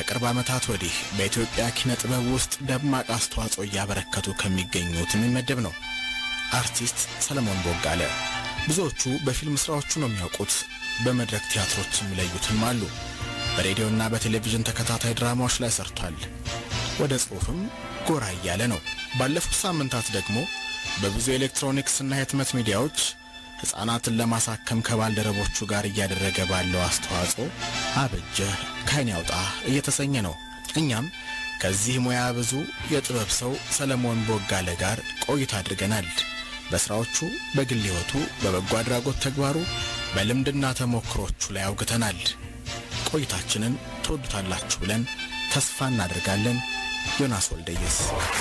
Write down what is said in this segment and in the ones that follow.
ከቅርብ ዓመታት ወዲህ በኢትዮጵያ ኪነ ጥበብ ውስጥ ደማቅ አስተዋጽኦ እያበረከቱ ከሚገኙት የሚመደብ ነው። አርቲስት ሰለሞን ቦጋለ ብዙዎቹ በፊልም ሥራዎቹ ነው የሚያውቁት። በመድረክ ቲያትሮች የሚለዩትም አሉ። በሬዲዮና በቴሌቪዥን ተከታታይ ድራማዎች ላይ ሰርቷል። ወደ ጽሑፍም ጎራ እያለ ነው። ባለፉት ሳምንታት ደግሞ በብዙ ኤሌክትሮኒክስና የህትመት ሚዲያዎች ሕፃናትን ለማሳከም ከባልደረቦቹ ጋር እያደረገ ባለው አስተዋጽኦ አበጀህ ከዓይን ያውጣ እየተሰኘ ነው። እኛም ከዚህ ሙያ ብዙ የጥበብ ሰው ሰለሞን ቦጋለ ጋር ቆይታ አድርገናል። በሥራዎቹ፣ በግል ሕይወቱ፣ በበጎ አድራጎት ተግባሩ፣ በልምድና ተሞክሮቹ ላይ አውግተናል። ቆይታችንን ትወዱታላችሁ ብለን ተስፋ እናደርጋለን። ዮናስ ወልደየስ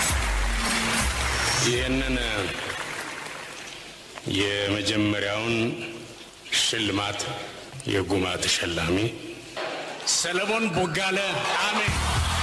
ይህንን የመጀመሪያውን ሽልማት የጉማ ተሸላሚ ሰለሞን ቦጋለ አሜን።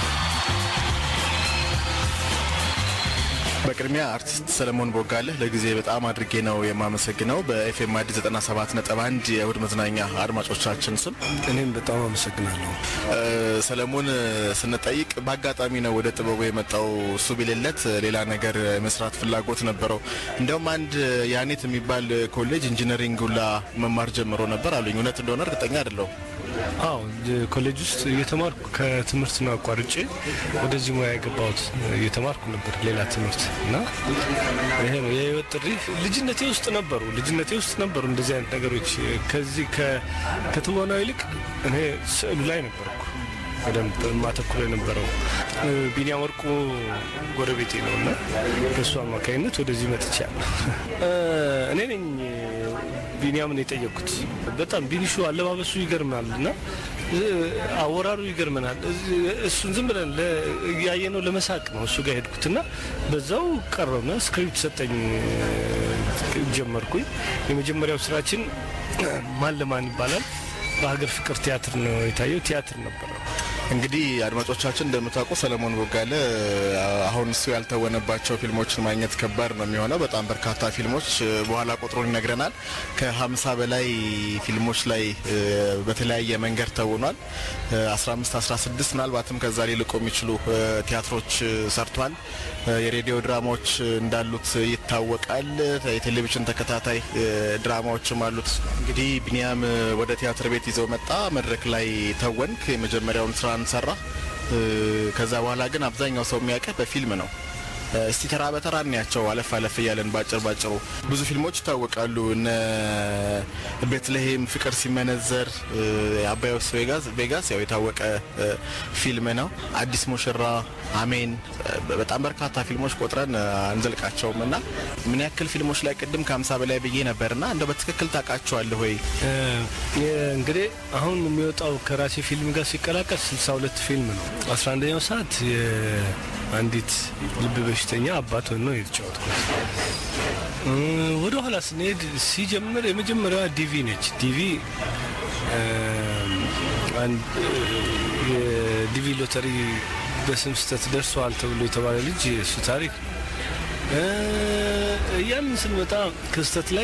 በቅድሚያ አርቲስት ሰለሞን ቦጋለ ለጊዜ በጣም አድርጌ ነው የማመሰግነው። በኤፍኤም አዲስ 97 ነጥብ አንድ የእሁድ መዝናኛ አድማጮቻችን ስም እኔም በጣም አመሰግናለሁ። ሰለሞን ስንጠይቅ በአጋጣሚ ነው ወደ ጥበቡ የመጣው። እሱ ቢሌለት ሌላ ነገር መስራት ፍላጎት ነበረው። እንዲያውም አንድ ያኔት የሚባል ኮሌጅ ኢንጂነሪንግ ሁላ መማር ጀምሮ ነበር አሉኝ። እውነት እንደሆነ እርግጠኛ አይደለሁም። አዎ ኮሌጅ ውስጥ እየተማርኩ ከትምህርት ነው አቋርጬ ወደዚህ ሙያ የገባሁት። እየተማርኩ ነበር ሌላ ትምህርት እና ይሄ ነው የህይወት ጥሪ። ልጅነቴ ውስጥ ነበሩ ልጅነቴ ውስጥ ነበሩ እንደዚህ አይነት ነገሮች። ከዚህ ከትወናው ይልቅ እኔ ስዕሉ ላይ ነበርኩ በደንብ ማተኩር የነበረው። ቢኒያም ወርቁ ጎረቤቴ ነው እና በእሱ አማካኝነት ወደዚህ መጥቻለሁ። እኔ ነኝ ቢኒያምን የጠየቅኩት። በጣም ቢኒሹ አለባበሱ ይገርማል እና አወራሩ ይገርመናል። እሱን ዝም ብለን ያየነው ለመሳቅ ነው እሱ ጋር ሄድኩትና በዛው ቀረበ። ስክሪፕት ሰጠኝ፣ ጀመርኩኝ። የመጀመሪያው ስራችን ማን ለማን ይባላል። በሀገር ፍቅር ቲያትር ነው የታየው። ቲያትር ነበረ። እንግዲህ አድማጮቻችን እንደምታውቁ ሰለሞን ቦጋለ አሁን እሱ ያልተወነባቸው ፊልሞችን ማግኘት ከባድ ነው የሚሆነው። በጣም በርካታ ፊልሞች በኋላ ቁጥሩን ይነግረናል። ከሀምሳ በላይ ፊልሞች ላይ በተለያየ መንገድ ተውኗል። 15 16 ምናልባትም ከዛ ሊልቁ የሚችሉ ቲያትሮች ሰርቷል። የሬዲዮ ድራማዎች እንዳሉት ይታወቃል። የቴሌቪዥን ተከታታይ ድራማዎችም አሉት። እንግዲህ ቢኒያም ወደ ቲያትር ቤት ይዘው መጣ። መድረክ ላይ ተወንክ። የመጀመሪያውን ስራ እንሰራ። ከዛ በኋላ ግን አብዛኛው ሰው የሚያውቅህ በፊልም ነው። እስቲ ተራ በተራ እናያቸው አለፍ አለፍ እያለን ባጭር ባጭሩ። ብዙ ፊልሞች ይታወቃሉ። እነ ቤትልሔም፣ ፍቅር ሲመነዘር፣ አባዮስ ቬጋስ ያው የታወቀ ፊልም ነው። አዲስ ሙሽራ፣ አሜን፣ በጣም በርካታ ፊልሞች ቆጥረን አንዘልቃቸውም እና ምን ያክል ፊልሞች ላይ ቅድም ከሀምሳ በላይ ብዬ ነበርና እንደው በትክክል ታውቃቸዋለህ ወይ? እንግዲህ አሁን የሚወጣው ከራሴ ፊልም ጋር ሲቀላቀል 62 ፊልም ነው። 11ኛው ሰዓት አንዲት ልብ በሽተኛ አባት ሆኖ ነው የተጫወትኩት። ወደ ኋላ ስንሄድ ሲጀምር የመጀመሪያዋ ዲቪ ነች። ዲቪ የዲቪ ሎተሪ በስም ስህተት ደርሰዋል ተብሎ የተባለ ልጅ እሱ ታሪክ ያንን ስንመጣ ክስተት ላይ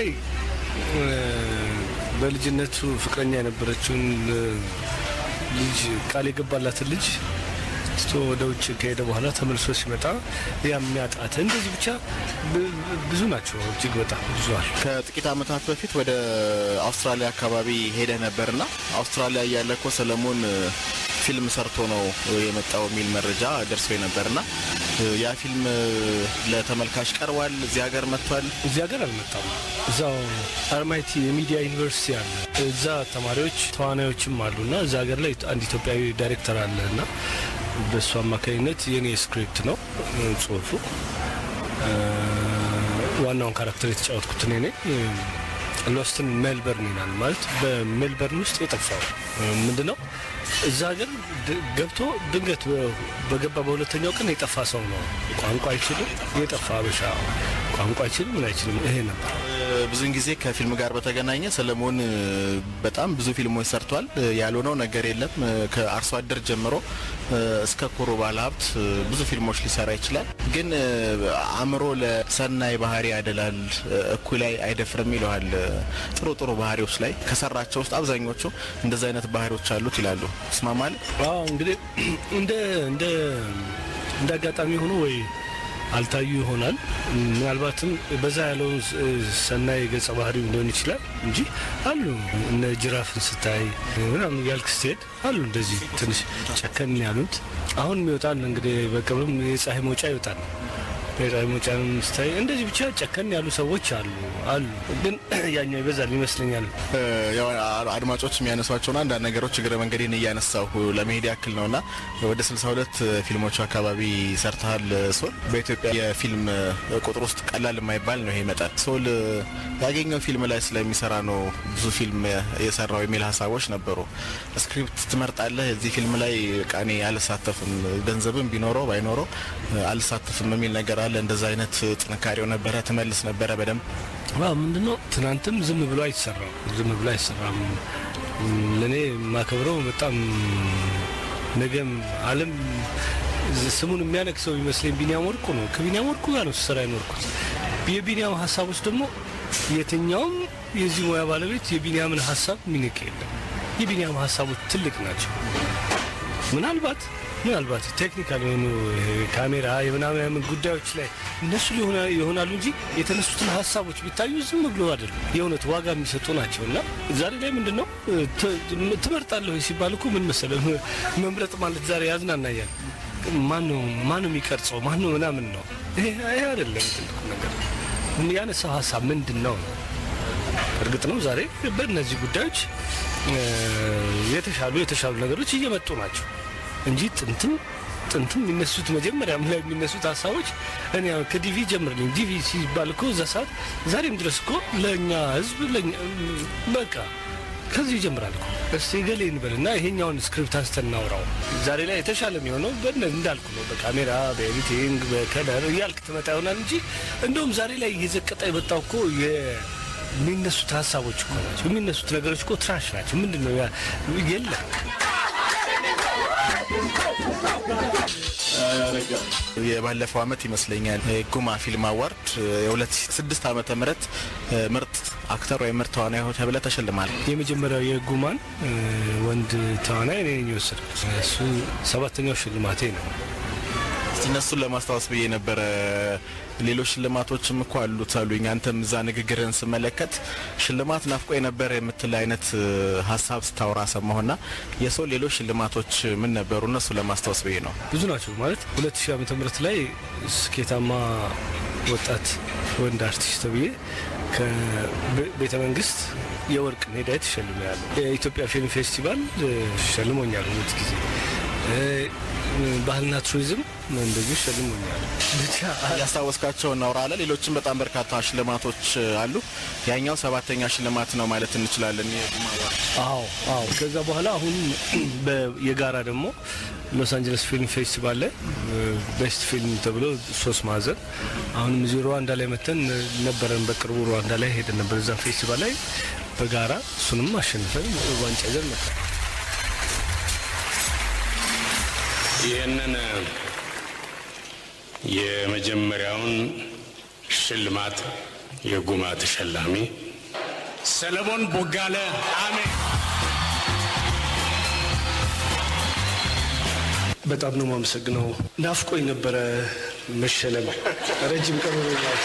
በልጅነቱ ፍቅረኛ የነበረችውን ልጅ ቃል የገባላትን ልጅ ስቶ ወደ ውጭ ከሄደ በኋላ ተመልሶ ሲመጣ የሚያጣት እንደዚህ ብቻ ብዙ ናቸው። እጅግ በጣም ብዙዋል። ከጥቂት ዓመታት በፊት ወደ አውስትራሊያ አካባቢ ሄደ ነበርና አውስትራሊያ እያለ እኮ ሰለሞን ፊልም ሰርቶ ነው የመጣው የሚል መረጃ ደርሶ ነበርና ያ ፊልም ለተመልካች ቀርቧል። እዚህ ሀገር መጥቷል። እዚህ ሀገር አልመጣም። እዛው አርማይቲ የሚዲያ ዩኒቨርሲቲ አለ። እዛ ተማሪዎች ተዋናዮችም አሉ እና እዛ ሀገር ላይ አንድ ኢትዮጵያዊ ዳይሬክተር አለ እና በእሱ አማካኝነት የኔ ስክሪፕት ነው ጽሁፉ። ዋናውን ካራክተር የተጫወትኩት እኔ ነኝ። ሎስትን ሜልበርን ይላል ማለት በሜልበርን ውስጥ የጠፋው ምንድን ነው? እዛ ሀገር ገብቶ ድንገት በገባ በሁለተኛው ቀን የጠፋ ሰው ነው። ቋንቋ አይችልም። የጠፋ አበሻ ቋንቋ አይችልም ምን አይችልም። ይሄ ነበር ብዙውን ጊዜ ከፊልም ጋር በተገናኘ ሰለሞን በጣም ብዙ ፊልሞች ሰርቷል። ያልሆነው ነገር የለም። ከአርሶ አደር ጀምሮ እስከ ኩሩ ባለሀብት ብዙ ፊልሞች ሊሰራ ይችላል። ግን አእምሮ ለሰናይ ባህሪ ያደላል፣ እኩይ ላይ አይደፍርም ይለዋል። ጥሩ ጥሩ ባህሪዎች ላይ ከሰራቸው ውስጥ አብዛኞቹ እንደዚ አይነት ባህሪዎች አሉት ይላሉ። ትስማማል? አዎ እንግዲህ እንደ እንደ እንደ አጋጣሚ ሆኖ ወይ አልታዩ ይሆናል። ምናልባትም በዛ ያለውን ሰናይ ገጸ ባህሪ ሊሆን ይችላል እንጂ አሉ እነ ጅራፍን ስታይ ምናምን ያልክ ስትሄድ አሉ እንደዚህ ትንሽ ጨከን ያሉት። አሁን ይወጣል እንግዲህ በቅርብም የፀሐይ መውጫ ይወጣል። የፀሐይ መውጫን ስታይ እንደዚህ ብቻ ጨከን ያሉ ሰዎች አሉ አሉ። ግን ያኛው ይበዛል ይመስለኛል። ያው አድማጮች የሚያነሷቸውን አንዳንድ ነገሮች እግረ መንገዴን እያነሳሁ ለመሄድ ያክል ነውና ወደ 62 ፊልሞች አካባቢ ሰርተሃል ሶል። በኢትዮጵያ የፊልም ቁጥር ውስጥ ቀላል የማይባል ነው ይሄ መጠን። ሶል ያገኘው ፊልም ላይ ስለሚሰራ ነው ብዙ ፊልም የሰራው የሚል ሀሳቦች ነበሩ። ስክሪፕት ትመርጣለህ እዚህ ፊልም ላይ ቃኔ አልሳተፍም፣ ገንዘብም ቢኖረው ባይኖረው አልሳተፍም የሚል ነገር አለ። እንደዛ አይነት ጥንካሬው ነበረ? ትመልስ ነበረ በደንብ ምንድነው ትናንትም ዝም ብሎ አይሰራም፣ ዝም ብሎ አይሰራም። ለእኔ የማከብረው በጣም ነገም ዓለም ስሙን የሚያነግሰው ይመስለኝ ቢኒያም ወርቁ ነው። ከቢኒያም ወርቁ ጋር ነው ስሰራ የኖርኩት። የቢኒያም ሀሳቦች ደግሞ የትኛውም የዚህ ሙያ ባለቤት የቢኒያምን ሀሳብ ሚንቅ የለም። የቢኒያም ሀሳቦች ትልቅ ናቸው። ምናልባት ምናልባት ቴክኒካል የሆኑ ካሜራ የምናምን ጉዳዮች ላይ እነሱ ይሆናሉ እንጂ የተነሱትን ሀሳቦች ቢታዩ ዝም ብሎ አይደለም፣ የእውነት ዋጋ የሚሰጡ ናቸው። እና ዛሬ ላይ ምንድን ነው ትመርጣለሁ ሲባል እኮ ምን መሰለህ መምረጥ ማለት ዛሬ ያዝናናያል። ማነው ማነው የሚቀርጸው ማነው ምናምን ነው። ይሄ አይደለም ትልቁ ነገር። ያነሳው ሀሳብ ምንድን ነው? እርግጥ ነው ዛሬ በእነዚህ ጉዳዮች የተሻሉ የተሻሉ ነገሮች እየመጡ ናቸው እንጂ ጥንትም ጥንትም የሚነሱት መጀመሪያም ላይ የሚነሱት ሀሳቦች እኔ ከዲቪ ጀምርልኝ ዲቪ ሲባል እኮ እዛ ሰዓት ዛሬም ድረስ እኮ ለእኛ ህዝብ በቃ ከዚህ ይጀምራል እኮ እስቲ ገሌ እንበልና ይሄኛውን ስክሪፕት አንስተን እናውራው። ዛሬ ላይ የተሻለ የሚሆነው እንዳልኩ ነው፣ በካሜራ በኤዲቲንግ በከለር እያልክ ትመጣ ይሆናል እንጂ እንደውም ዛሬ ላይ እየዘቀጠ የመጣው እኮ የሚነሱት ሀሳቦች እኮ ናቸው። የሚነሱት ነገሮች እኮ ትራሽ ናቸው። ምንድን ነው የለም የባለፈው አመት ይመስለኛል ጉማ ፊልም አዋርድ የ2006 ዓመተ ምህረት ምርጥ አክተር ወይም ምርጥ ተዋናይ ተብለህ ተሸልማል። የመጀመሪያው የጉማን ወንድ ተዋናይ እኔ ነኝ የወሰድኩት። እሱ ሰባተኛው ሽልማቴ ነው። እስቲ እነሱን ለማስታወስ ብዬ ነበረ። ሌሎች ሽልማቶችም እኮ አሉት አሉኝ። አንተም እዛ ንግግርን ስመለከት ሽልማት ናፍቆ የነበረ የምትል አይነት ሀሳብ ስታወራ ሰማሁና የሰው ሌሎች ሽልማቶች ምን ነበሩ? እነሱ ለማስታወስ ብዬ ነው። ብዙ ናቸው ማለት ሁለት ሺህ ዓመተ ምህረት ላይ ስኬታማ ወጣት ወንድ አርቲስት ተብዬ ከቤተ መንግስት የወርቅ ሜዳይ ተሸልሜያለሁ። የኢትዮጵያ ፊልም ፌስቲቫል ሸልሞኛል ሁለት ጊዜ ባህልና ቱሪዝም እንደዚሁ ሸልሞኛል። ብቻ ያስታወስካቸው እናውራለን። ሌሎችም በጣም በርካታ ሽልማቶች አሉ። ያኛው ሰባተኛ ሽልማት ነው ማለት እንችላለን። አዎ አዎ። ከዛ በኋላ አሁን የጋራ ደግሞ ሎስ አንጀለስ ፊልም ፌስቲቫል ላይ ቤስት ፊልም ተብሎ ሶስት ማዕዘን አሁንም እዚህ ሩዋንዳ ላይ መተን ነበረን። በቅርቡ ሩዋንዳ ላይ ሄደን ነበር። እዛ ፌስቲቫል ላይ በጋራ እሱንም አሸንፈን ዋንጫ ይዘን መጣ። ይህንን የመጀመሪያውን ሽልማት የጉማ ተሸላሚ ሰለሞን ቦጋለ አሜን። በጣም ነው የማመሰግነው። ናፍቆኝ ነበረ መሸለም ረጅም ቀን ሆኖኛል።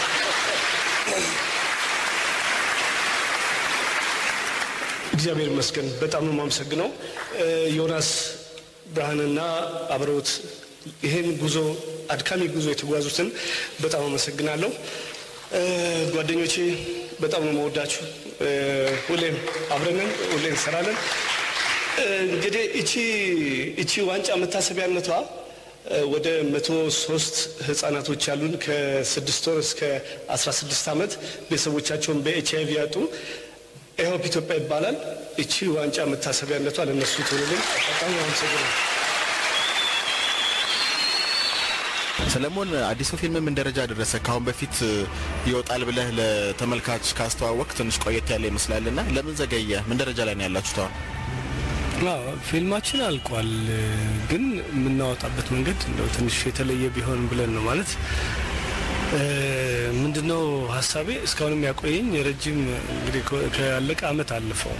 እግዚአብሔር ይመስገን። በጣም ነው የማመሰግነው ዮናስ ብርሃንና አብረውት ይህን ጉዞ አድካሚ ጉዞ የተጓዙትን በጣም አመሰግናለሁ። ጓደኞቼ በጣም ነው መወዳችሁ። ሁሌም አብረንን ሁሌ እንሰራለን። እንግዲህ እቺ እቺ ዋንጫ መታሰቢያነቷ ወደ መቶ ሶስት ህጻናቶች ያሉን ከስድስት ወር እስከ አስራ ስድስት ዓመት ቤተሰቦቻቸውን በኤች አይቪ ያጡ ኤሆፕ ኢትዮጵያ ይባላል። እቺ ዋንጫ መታሰቢያነቷ ለእነሱ ትውልልኝ። በጣም አመሰግናለሁ። ሰለሞን አዲሱ ፊልም ምን ደረጃ ደረሰ? ከአሁን በፊት ይወጣል ብለህ ለተመልካች ካስተዋወቅ ትንሽ ቆየት ያለ ይመስላልና ለምን ዘገየ? ምን ደረጃ ላይ ነው ያላችሁት አሁን? አዎ ፊልማችን አልቋል፣ ግን የምናወጣበት መንገድ እንደው ትንሽ የተለየ ቢሆን ብለን ነው ማለት ምንድነው ሀሳቤ እስካሁንም ያቆየኝ የረጅም እንግዲህ ከያለቀ አመት አለፈው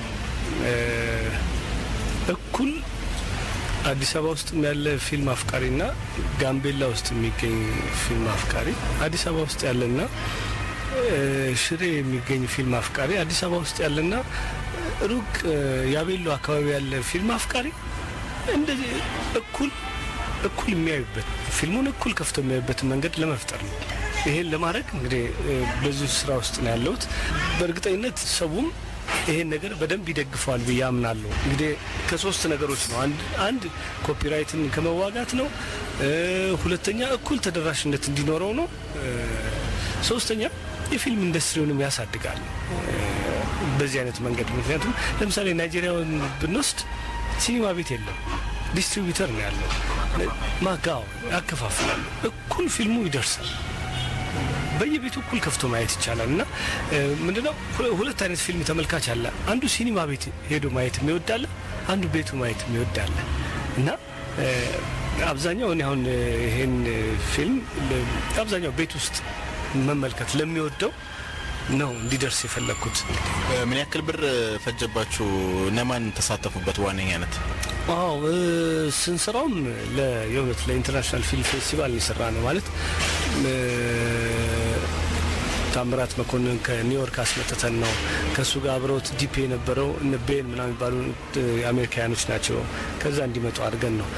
እኩል አዲስ አበባ ውስጥ ያለ ፊልም አፍቃሪና ጋምቤላ ውስጥ የሚገኝ ፊልም አፍቃሪ አዲስ አበባ ውስጥ ያለና ሽሬ የሚገኝ ፊልም አፍቃሪ አዲስ አበባ ውስጥ ያለና ሩቅ ያቤሎ አካባቢ ያለ ፊልም አፍቃሪ እንደዚህ እኩል እኩል የሚያዩበት ፊልሙን እኩል ከፍቶ የሚያዩበትን መንገድ ለመፍጠር ነው። ይሄን ለማድረግ እንግዲህ በዚህ ስራ ውስጥ ነው ያለሁት። በእርግጠኝነት ሰውም ይሄን ነገር በደንብ ይደግፈዋል ብዬ አምናለሁ። እንግዲህ ከሶስት ነገሮች ነው። አንድ አንድ ኮፒራይትን ከመዋጋት ነው። ሁለተኛ እኩል ተደራሽነት እንዲኖረው ነው። ሶስተኛ የፊልም ኢንዱስትሪውንም ያሳድጋል በዚህ አይነት መንገድ። ምክንያቱም ለምሳሌ ናይጄሪያውን ብንወስድ ሲኒማ ቤት የለም፣ ዲስትሪቢዩተር ነው ያለው። ማጋው ያከፋፍላሉ። እኩል ፊልሙ ይደርሳል። በየቤቱ እኩል ከፍቶ ማየት ይቻላል። እና ምንድነው ሁለት አይነት ፊልም ተመልካች አለ። አንዱ ሲኒማ ቤት ሄዶ ማየት የሚወዳለ፣ አንዱ ቤቱ ማየት የሚወዳለ እና አብዛኛው እኔ አሁን ይሄን ፊልም አብዛኛው ቤት ውስጥ መመልከት ለሚወደው ነው እንዲደርስ የፈለግኩት። ምን ያክል ብር ፈጀባችሁ? እነማን ተሳተፉበት? ዋነኛነት አዎ ስንሰራውም የእውነት ለኢንተርናሽናል ፊልም ፌስቲቫል የሰራ ነው ማለት ታምራት መኮንን ከኒውዮርክ አስመጥተን ነው። ከእሱ ጋር አብረውት ዲፒ የነበረው እነ ቤን ምናምን የሚባሉ አሜሪካውያኖች ናቸው። ከዛ እንዲመጡ አድርገን ነው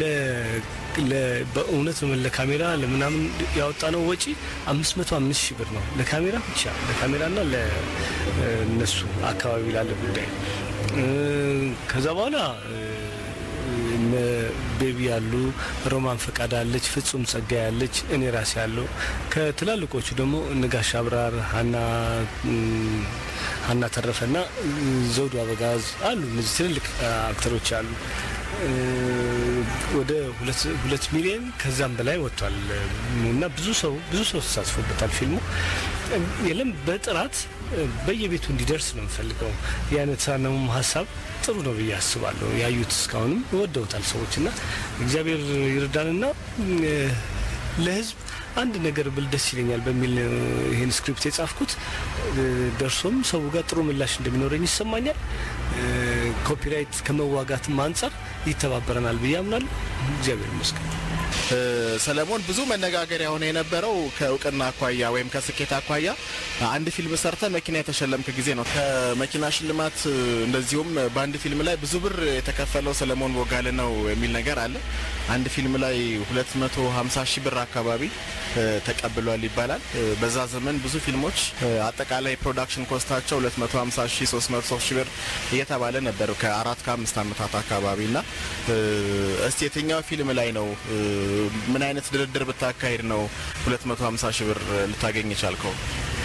በእውነት ለካሜራ ለምናምን ያወጣነው ወጪ አምስት መቶ አምስት ሺህ ብር ነው ለካሜራ ብቻ ለካሜራና ለእነሱ አካባቢ ላለ ጉዳይ። ከዛ በኋላ እነ ቤቢ ያሉ ሮማን ፈቃድ አለች፣ ፍጹም ጸጋ ያለች፣ እኔ ራሴ ያለው ከትላልቆቹ ደግሞ እነጋሽ አብራር፣ ሀና ሀና ተረፈና ዘውዱ አበጋዝ አሉ። እነዚህ ትልልቅ አክተሮች አሉ። ወደ ሁለት ሚሊዮን ከዛም በላይ ወጥቷል እና ብዙ ሰው ብዙ ሰው ተሳትፎበታል። ፊልሙ የለም በጥራት በየቤቱ እንዲደርስ ነው የምፈልገው። ያነሳነውም ሀሳብ ጥሩ ነው ብዬ አስባለሁ። ያዩት እስካሁንም ወደውታል ሰዎች እና እግዚአብሔር ይርዳንና ለሕዝብ አንድ ነገር ብል ደስ ይለኛል በሚል ይህን ስክሪፕት የጻፍኩት ደርሶም ሰው ጋር ጥሩ ምላሽ እንደሚኖረኝ ይሰማኛል። ኮፒራይት ከመዋጋትም አንጻር ይተባበረናል ብዬ አምናለሁ። እግዚአብሔር ይመስገን። ሰለሞን ብዙ መነጋገሪያ ሆነ የነበረው ከእውቅና አኳያ ወይም ከስኬት አኳያ አንድ ፊልም ሰርተ መኪና የተሸለምክ ጊዜ ነው። ከመኪና ሽልማት እንደዚሁም በአንድ ፊልም ላይ ብዙ ብር የተከፈለው ሰለሞን ቦጋለ ነው የሚል ነገር አለ። አንድ ፊልም ላይ 250 ሺህ ብር አካባቢ ተቀብሏል ይባላል። በዛ ዘመን ብዙ ፊልሞች አጠቃላይ ፕሮዳክሽን ኮስታቸው 250 ሺህ 300 ሺህ ብር እየተባለ ነበር ከአራት ከአምስት ዓመታት አካባቢ እና እስቲ የትኛው ፊልም ላይ ነው ምን አይነት ድርድር ብታካሄድ ነው 250 ሺህ ብር ልታገኝ የቻልከው?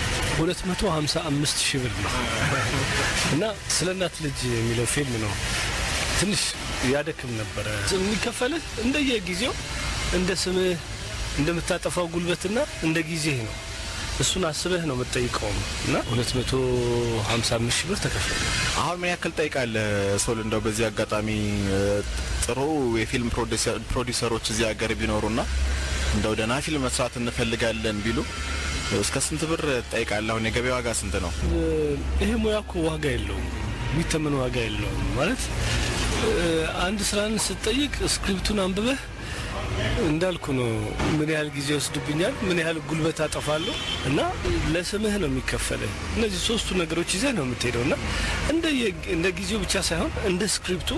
255 ሺህ ብር ነው እና ስለ እናት ልጅ የሚለው ፊልም ነው። ትንሽ ያደክም ነበረ። የሚከፈልህ እንደየጊዜው እንደ ስምህ እንደምታጠፋው ጉልበትና እንደ ጊዜህ ነው። እሱን አስበህ ነው የምትጠይቀውም እና 255 ሺህ ብር ተከፈለ። አሁን ምን ያክል ጠይቃለህ? ሶል እንደው በዚህ አጋጣሚ ጥሩ የፊልም ፕሮዲሰሮች እዚህ ሀገር ቢኖሩና እንደው ደህና ፊልም መስራት እንፈልጋለን ቢሉ እስከ ስንት ብር ትጠይቃለህ? አሁን የገበያ ዋጋ ስንት ነው? ይሄ ሙያ እኮ ዋጋ የለውም፣ የሚተመን ዋጋ የለውም። ማለት አንድ ስራን ስትጠይቅ ስክሪፕቱን አንብበህ እንዳልኩ ነው። ምን ያህል ጊዜ ይወስድብኛል፣ ምን ያህል ጉልበት አጠፋለሁ እና ለስምህ ነው የሚከፈልህ። እነዚህ ሶስቱ ነገሮች ይዘህ ነው የምትሄደው እና እንደ ጊዜው ብቻ ሳይሆን እንደ ስክሪፕቱ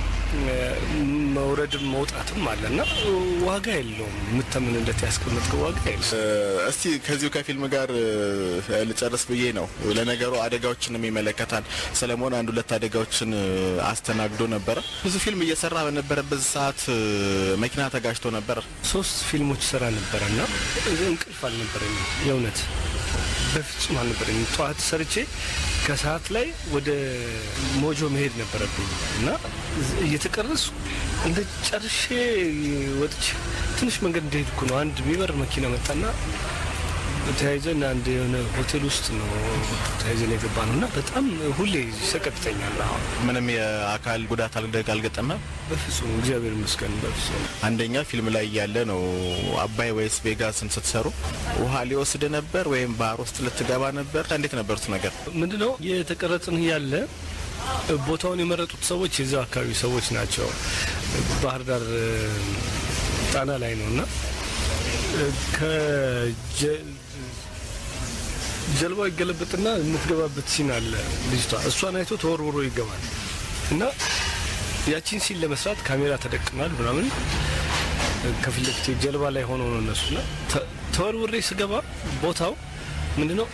መውረድም መውጣትም አለ እና ዋጋ የለውም። የምተምንለት ያስቀመጥከው ዋጋ የለም። እስቲ ከዚሁ ከፊልም ጋር ልጨርስ ብዬ ነው። ለነገሩ አደጋዎችንም ይመለከታል። ሰለሞን አንድ ሁለት አደጋዎችን አስተናግዶ ነበረ። ብዙ ፊልም እየሰራ በነበረበት ሰዓት መኪና ተጋጅቶ ነበር። ሶስት ፊልሞች ሰራ ነበረ እና እንቅልፍ አልነበረኝም የእውነት በፍጹም አልነበረኝ። ጠዋት ሰርቼ ከሰዓት ላይ ወደ ሞጆ መሄድ ነበረብኝ እና እየተቀረሱ እንደ ጨርሼ ወጥቼ ትንሽ መንገድ እንደሄድኩ ነው አንድ የሚበር መኪና መጣና ተያይዘን አንድ የሆነ ሆቴል ውስጥ ነው ተያይዘን የገባ ነው እና በጣም ሁሌ ይሰቀጥተኛል። አሁን ምንም የአካል ጉዳት አልደግ አልገጠመም። በፍጹም እግዚአብሔር ይመስገን በፍጹም አንደኛ ፊልም ላይ ያለ ነው አባይ ወይስ ቬጋስን ስትሰሩ ውሃ ሊወስድ ነበር ወይም ባህር ውስጥ ልትገባ ነበር? እንዴት ነበሩት ነገር? ምንድነው የተቀረጽን ያለ ቦታውን የመረጡት ሰዎች የዛው አካባቢ ሰዎች ናቸው። ባህር ዳር ጣና ላይ ነው እና ጀልባው ይገለበጥና የምትገባበት ሲን አለ። ልጅቷ እሷን አይቶ ተወርውሮ ይገባል እና ያቺን ሲን ለመስራት ካሜራ ተደቅኗል ምናምን ከፊት ለፊት ጀልባ ላይ ሆኖ ነው እነሱና ተወርውሬ ስገባ ቦታው ምንድነው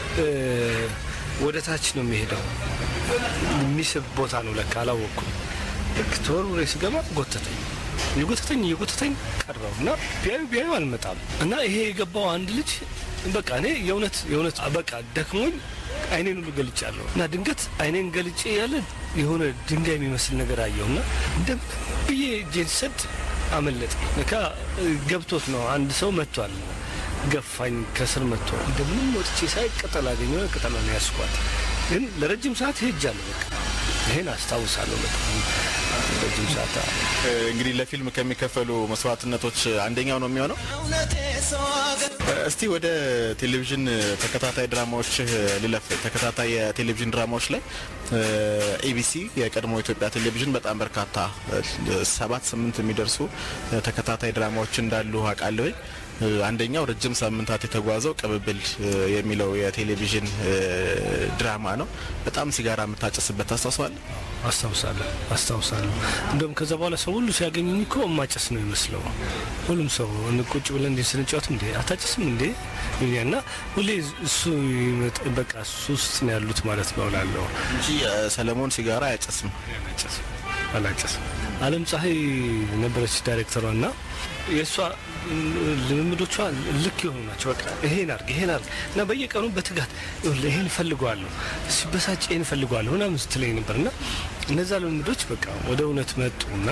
ወደ ታች ነው የሚሄደው የሚስብ ቦታ ነው ለካ አላወቅኩም። ልክ ተወርውሬ ስገባ ጎተተኝ የጎተተኝ የጎተተኝ ቀረው እና ቢያዩ ቢያዩ አልመጣም እና ይሄ የገባው አንድ ልጅ በቃ እኔ የእውነት የእውነት በቃ ደክሞኝ አይኔን ሁሉ ገልጫለሁ እና ድንገት አይኔን ገልጬ ያለ የሆነ ድንጋይ የሚመስል ነገር አየሁ እና እንደምን ብዬ እጄን ሰድ አመለጠ። ለካ ገብቶት ነው አንድ ሰው መጥቷል ገፋኝ ከስር መጥቶ እንደምንም ወጥቼ ሳይ ቅጠል አገኘ ቅጠል ነው ያስኳት ግን ለረጅም ሰዓት ሄጃለሁ በቃ ይሄን አስታውሳለሁ በጣም ረጅም ሰዓት እንግዲህ ለፊልም ከሚከፈሉ መስዋዕትነቶች አንደኛው ነው የሚሆነው። እስቲ ወደ ቴሌቪዥን ተከታታይ ድራማዎች ልለፍ። ተከታታይ የቴሌቪዥን ድራማዎች ላይ ኤቢሲ የቀድሞ ኢትዮጵያ ቴሌቪዥን በጣም በርካታ ሰባት ስምንት የሚደርሱ ተከታታይ ድራማዎች እንዳሉ አውቃለሁ። አንደኛው ረጅም ሳምንታት የተጓዘው ቅብብል የሚለው የቴሌቪዥን ድራማ ነው። በጣም ሲጋራ የምታጨስበት ታስታውሳለህ? አስታውሳለሁ አስታውሳለሁ። እንደውም ከዛ በኋላ ሰው ሁሉ ሲያገኙኝ እኮ ማጨስ ነው ይመስለው። ሁሉም ሰው ቁጭ ብለን እንዴ ስንጫወት እንዴ አታጭስም እንዴ እና ሁሌ እሱ በቃ እሱ ውስጥ ነው ያሉት ማለት ነው እላለሁ እንጂ ሰለሞን ሲጋራ አያጨስም። አላጨስም። አለም ፀሐይ ነበረች ዳይሬክተሯ እና የእሷ ልምምዶቿ ልክ የሆኑ ናቸው። በቃ ይሄን አርግ ይሄን አርግ እና በየቀኑ በትጋት ይሄን እፈልገዋለሁ፣ ሲበሳጭ ይሄን እፈልገዋለሁ ምናምን ስትለኝ ነበር እና እነዛ ልምምዶች በቃ ወደ እውነት መጡ እና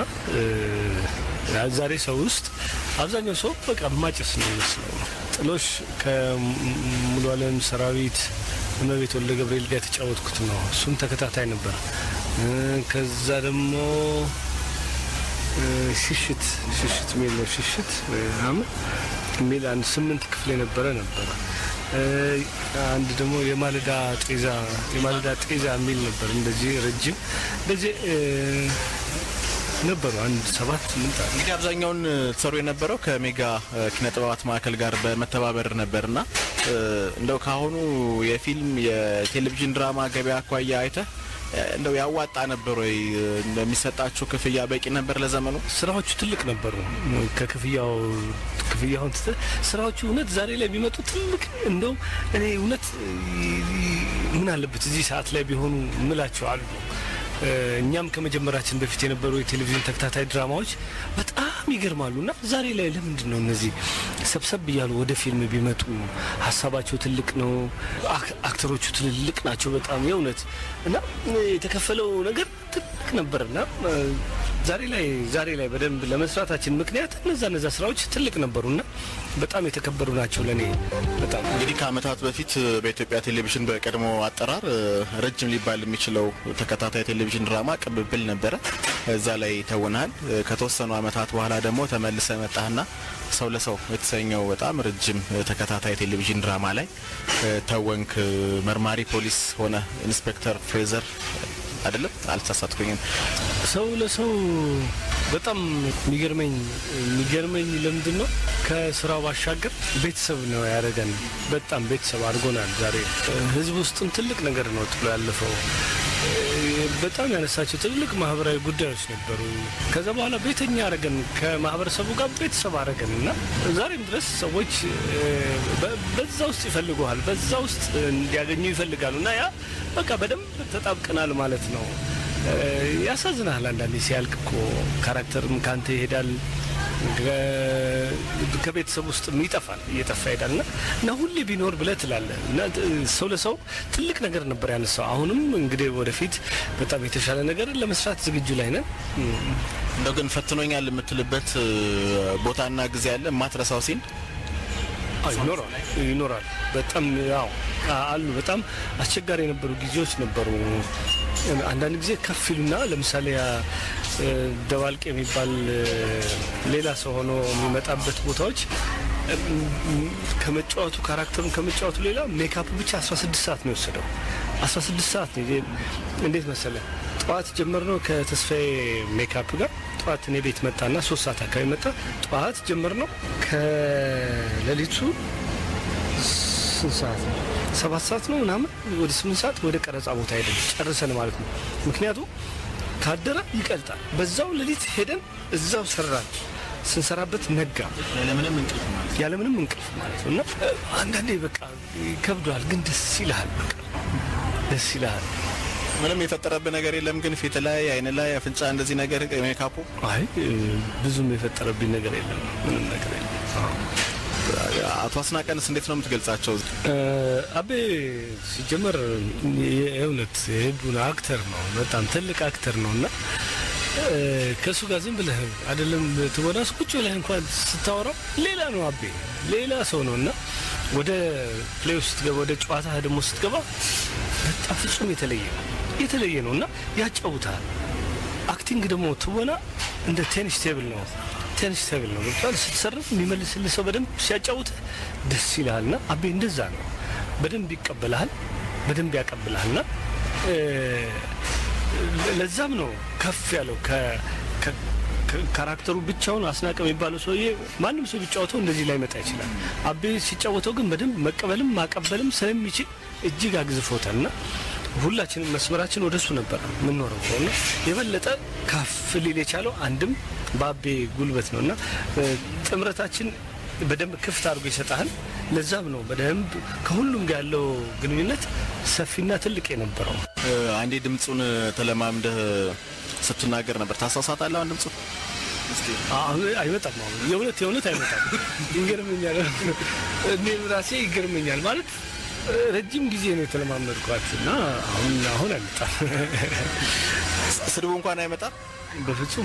ዛሬ ሰው ውስጥ አብዛኛው ሰው በቃ ማጨስ ነው ይመስለው። ጥሎሽ ከሙሉ አለም ሰራዊት እመቤት ወልደ ገብርኤል ጋር የተጫወትኩት ነው። እሱም ተከታታይ ነበር። ከዛ ደግሞ ሽሽት ሽሽት የሚል ነው። ሽሽት ምናምን የሚል አንድ ስምንት ክፍል የነበረ ነበረ። አንድ ደግሞ የማለዳ ጤዛ የማለዳ ጤዛ የሚል ነበር። እንደዚህ ረጅም እንደዚህ ነበሩ። አንድ ሰባት ስምንት አለ። እንግዲህ አብዛኛውን ትሰሩ የነበረው ከሜጋ ኪነ ጥበባት ማዕከል ጋር በመተባበር ነበርና እንደው ካሁኑ የፊልም የቴሌቪዥን ድራማ ገበያ አኳያ አይተህ እንደው ያዋጣ ነበር ወይ? እንደሚሰጣችሁ ክፍያ በቂ ነበር ለዘመኑ? ስራዎቹ ትልቅ ነበሩ። ከክፍያው ክፍያውን ትተህ ስራዎቹ እውነት ዛሬ ላይ ቢመጡ ትልቅ እንደው እኔ እውነት ምን አለበት እዚህ ሰዓት ላይ ቢሆኑ ምላቸው አሉ። እኛም ከመጀመራችን በፊት የነበሩ የቴሌቪዥን ተከታታይ ድራማዎች በጣም ይገርማሉ እና ዛሬ ላይ ለምንድን ነው እነዚህ ሰብሰብ እያሉ ወደ ፊልም ቢመጡ? ሀሳባቸው ትልቅ ነው፣ አክተሮቹ ትልልቅ ናቸው በጣም የእውነት እና የተከፈለው ነገር ትልቅ ነበርና ዛሬ ላይ ዛሬ ላይ በደንብ ለመስራታችን ምክንያት እነዛ እነዛ ስራዎች ትልቅ ነበሩና በጣም የተከበሩ ናቸው ለእኔ በጣም እንግዲህ ከአመታት በፊት በኢትዮጵያ ቴሌቪዥን በቀድሞ አጠራር ረጅም ሊባል የሚችለው ተከታታይ ቴሌቪዥን ድራማ ቅብብል ነበረ። እዛ ላይ ተውናል። ከተወሰኑ አመታት በኋላ ደግሞ ተመልሰ መጣህና ሰው ለሰው የተሰኘው በጣም ረጅም ተከታታይ ቴሌቪዥን ድራማ ላይ ተወንክ። መርማሪ ፖሊስ ሆነ ኢንስፔክተር ፍሬዘር አይደለም አልተሳሳትኩኝም። ሰው ለሰው በጣም የሚገርመኝ የሚገርመኝ ለምንድን ነው ከስራው ባሻገር ቤተሰብ ነው ያደረገን። በጣም ቤተሰብ አድርጎናል። ዛሬ ህዝብ ውስጥም ትልቅ ነገር ነው ጥሎ ያለፈው። በጣም ያነሳቸው ትልልቅ ማህበራዊ ጉዳዮች ነበሩ። ከዛ በኋላ ቤተኛ አረገን፣ ከማህበረሰቡ ጋር ቤተሰብ አረገን እና ዛሬም ድረስ ሰዎች በዛ ውስጥ ይፈልጉሃል፣ በዛ ውስጥ እንዲያገኙ ይፈልጋሉ እና ያ በቃ በደንብ ተጣብቀናል ማለት ነው። ያሳዝናል። አንዳንዴ ሲያልቅ እኮ ካራክተርም ካንተ ይሄዳል። ከቤተሰብ ውስጥ ይጠፋል እየጠፋ ይሄዳል ና እና ሁሌ ቢኖር ብለህ ትላለህ እና ሰው ለሰው ትልቅ ነገር ነበር ያነሳው። አሁንም እንግዲህ ወደፊት በጣም የተሻለ ነገር ለመስራት ዝግጁ ላይ ነን። እንደው ግን ፈትኖኛል የምትልበት ቦታና ጊዜ አለ የማትረሳው ሲን ይኖራል ይኖራል። በጣም ያው አሉ። በጣም አስቸጋሪ የነበሩ ጊዜዎች ነበሩ። አንዳንድ ጊዜ ከፍ ይሉና ለምሳሌ ደባልቅ የሚባል ሌላ ሰው ሆኖ የሚመጣበት ቦታዎች ከመጫወቱ ካራክተሩን ከመጫወቱ ሌላ ሜካፕ ብቻ 16 ሰዓት ነው የወሰደው። 16 ሰዓት ነው። እንዴት መሰለ ጠዋት ጀመርነው ከተስፋዬ ሜካፕ ጋር ጠዋት እኔ ቤት መጣና ሶስት ሰዓት አካባቢ መጣ። ጠዋት ጀመርነው ከሌሊቱ ስንት ሰዓት ነው? ሰባት ሰዓት ነው ምናምን ወደ ስምንት ሰዓት ወደ ቀረጻ ቦታ ሄደን ጨርሰን ማለት ነው። ምክንያቱም ካደረ ይቀልጣል። በዛው ሌሊት ሄደን እዛው ሰራን። ስንሰራበት ነጋ ያለምንም እንቅልፍ ማለት ያለምንም እንቅልፍ ማለት ነው። እና አንዳንዴ በቃ ይከብዷል፣ ግን ደስ ይልሃል። በቃ ደስ ይልሃል። ምንም የፈጠረብህ ነገር የለም ግን ፊት ላይ፣ አይን ላይ፣ አፍንጫ እንደዚህ ነገር ሜካፑ አይ ብዙም የፈጠረብኝ ነገር የለም፣ ምንም ነገር የለም። አቶ አስናቀንስ እንዴት ነው የምትገልጻቸው? አቤ ሲጀመር የእውነት የህቡን አክተር ነው፣ በጣም ትልቅ አክተር ነው እና ከእሱ ጋር ዝም ብለህ አይደለም ትወናስ ቁጭ ብለህ እንኳን ስታወራው ሌላ ነው። አቤ ሌላ ሰው ነው እና ወደ ፕሌይ ስትገባ ወደ ጨዋታ ደግሞ ስትገባ በጣም ፍጹም የተለየ ነው የተለየ ነው እና ያጫውታል። አክቲንግ ደግሞ ትወና እንደ ቴኒስ ቴብል ነው ቴኒስ ቴብል ነው ገብቷል። ስትሰርፍ የሚመልስልህ ሰው በደንብ ሲያጫውትህ ደስ ይልሃል። ና አቤ እንደዛ ነው። በደንብ ይቀበልሃል፣ በደንብ ያቀብልሃል። ና ለዛም ነው ከፍ ያለው ካራክተሩ ብቻውን አስናቀ የሚባለው ሰውዬ ማንም ሰው ቢጫወተው እንደዚህ ላይ መጣ ይችላል። አቤ ሲጫወተው ግን በደንብ መቀበልም ማቀበልም ስለሚችል እጅግ አግዝፎታል ና ሁላችንም መስመራችን ወደሱ ነበር የምንኖረው ከሆነ የበለጠ ከፍ ሊል የቻለው አንድም በአቤ ጉልበት ነው እና ጥምረታችን በደንብ ክፍት አድርጎ ይሰጣል። ለዛም ነው በደንብ ከሁሉም ጋር ያለው ግንኙነት ሰፊና ትልቅ የነበረው። አንዴ ድምፁን ተለማምደህ ስትናገር ነበር። ታስታውሳታለህ? አሁን ድምፁ አይመጣም። አሁን የእውነት የእውነት አይመጣም። ይገርመኛል። እኔ ራሴ ይገርመኛል ማለት ረጅም ጊዜ ነው የተለማመድኳት እና አሁን አሁን አይመጣም። ስድቡ እንኳን አይመጣም። በፍጹም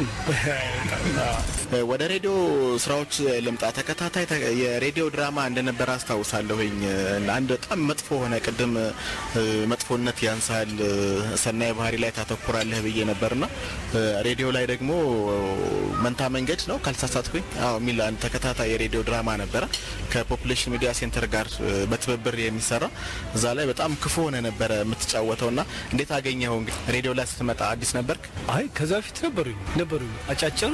ወደ ሬዲዮ ስራዎች ልምጣ። ተከታታይ የሬዲዮ ድራማ እንደነበረ አስታውሳለሁኝ። አንድ በጣም መጥፎ ሆነ። ቅድም መጥፎነት ያንሳል፣ ሰናይ ባህሪ ላይ ታተኩራለህ ብዬ ነበርና ሬዲዮ ላይ ደግሞ መንታ መንገድ ነው ካልተሳሳትኩኝ፣ አዎ የሚል አንድ ተከታታይ የሬዲዮ ድራማ ነበረ ከፖፑሌሽን ሚዲያ ሴንተር ጋር በትብብር የሚሰራ እዛ ላይ በጣም ክፉ ሆነ ነበረ የምትጫወተው እና እንዴት አገኘኸው? እንግዲህ ሬዲዮ ላይ ስትመጣ አዲስ ነበርክ? አይ ከዛ ፊት ነበሩኝ ነበሩኝ አጫጭር